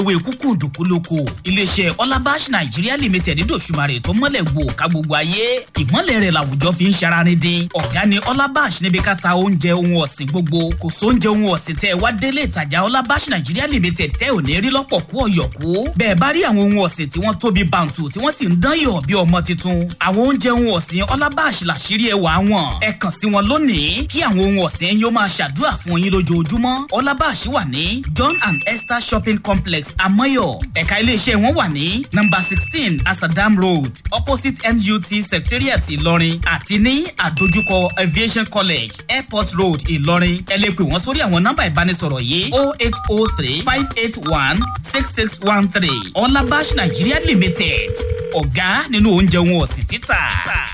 òwe kúkú dùkúlùkù iléeṣẹ́ ọlábàṣ nàìjíríà limited dòṣùmarè tó mọ́lẹ̀ gbò ká gbogbo ayé ìmọ̀lẹ̀ rẹ̀ làwùjọ fi ń ṣaraní dín ọ̀gá ni ọlábàṣ níbi ká ta oúnjẹ ohun ọ̀sìn gbogbo kò sóúnjẹ ohun ọ̀sìn tẹ́ ẹ wá délé ìtajà ọlábàṣ nàìjíríà limited tẹ́ ò ní rí lọ́pọ̀ kú ọ̀yọ̀kú bẹ́ẹ̀ bá rí àwọn ohun ọ̀sìn tí wọ́n tóbi bàǹtù tí wọ́n sì ń dán yọ̀ bí ọmọ tuntun àwọn oúnjẹ ohun ọ̀sìn ọlábàṣ làṣírí ẹwà wọn ẹ kàn sí wọn lónìí kí àwọn ohun ọ̀sìn yóò máa ṣàdúrà fún yín lójoojúmọ́ ọlábàṣ wà ní john and esther shopping complex amoyo ẹ̀ka iléeṣẹ́ wọn wà ní number sixteen asadam road opposite nut secretariat ìlọrin àti ní àdójúkọ aviation college airport road ìlọrin ẹ lè pè wọ́n sórí àwọn nọ́mbà ìbánisọ̀rọ̀ yìí o eight o three five eight one six six one three ọlábàṣ nigeria limited ọ̀gá nínú oúnjẹ wọn ọ̀sìn títà.